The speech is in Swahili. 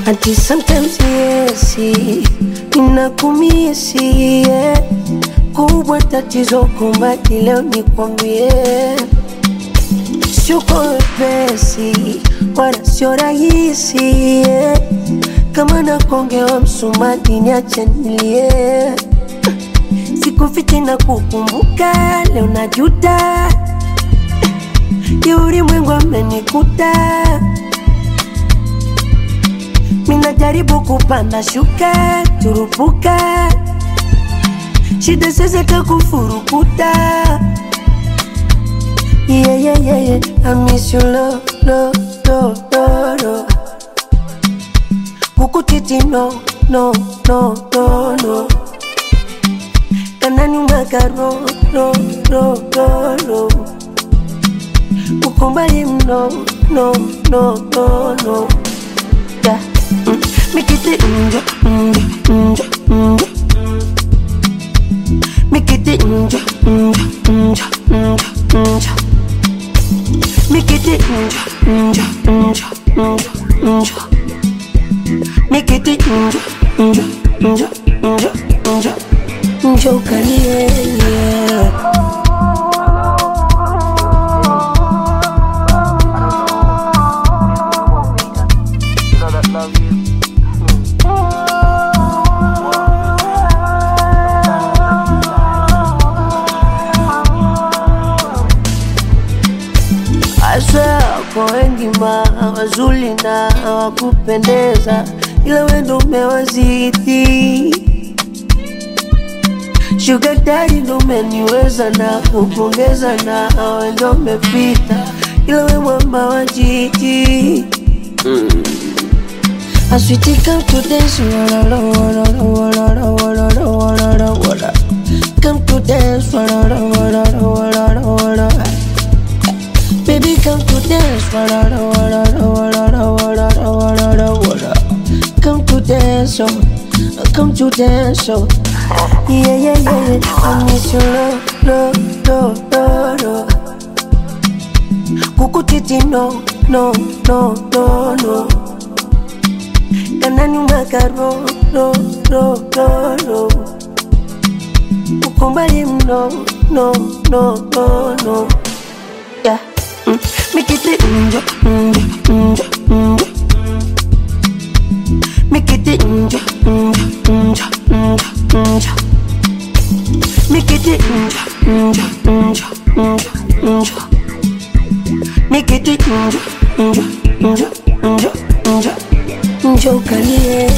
ati sometimes yesi ninakumisi yeah. kubwa tatizo kumbati leo nikwambie sio kwa wepesi wala sio rahisi yeah. kama nakongewa msumati niache nilie sikufichi na kukumbuka leo najuta ya ulimwengu amenikuta minajaribu kupanda shuka turupuka shida sasa takufurukuta yeah, yeah, yeah, yeah. I miss you lo, lo, lo, lo, lo. Kukutiti no, no, no, no, no. Kanani magaro, ro, ro, ro, ro. Ukumbali no, no, no, no, no. Yeah. Mm. Mikiti njo, njo, njo, njo. Mikiti njo, njo, njo, njo, njo. Mikiti njo, njo, njo, njo, njo. Mikiti njo, njo, njo, njo, njo. Njo kalie, yeah. You know that love is. Asa kwa wengi ma wazuri na wakupendeza, ila wendo umewazidi. Sugar daddy ndo umeniweza na kupongeza na wendo umepita, ila we mwamba wa jiji I sweetie come to dance, wala la wala la wala la wala la wala la wala. Come to dance, wala la wala la wala la wala. Baby come to dance, wala la wala la wala la wala la wala la wala. Come to dance, oh, come to dance, oh. Yeah yeah yeah yeah, I miss your love, love, love, love, love. Kukutiti no, no, no, no, no. Kanani magaro, ro, ro, ro, ro. Ukumbali no, no, no, no, no. Yeah. Mm. Mikiti njo, njo, njo, njo. Mikiti njo, njo, njo, njo, njo. Mikiti njo, njo, njo, njo, njo. Mikiti njo, njo, njo, njo, njo. Njo kalie,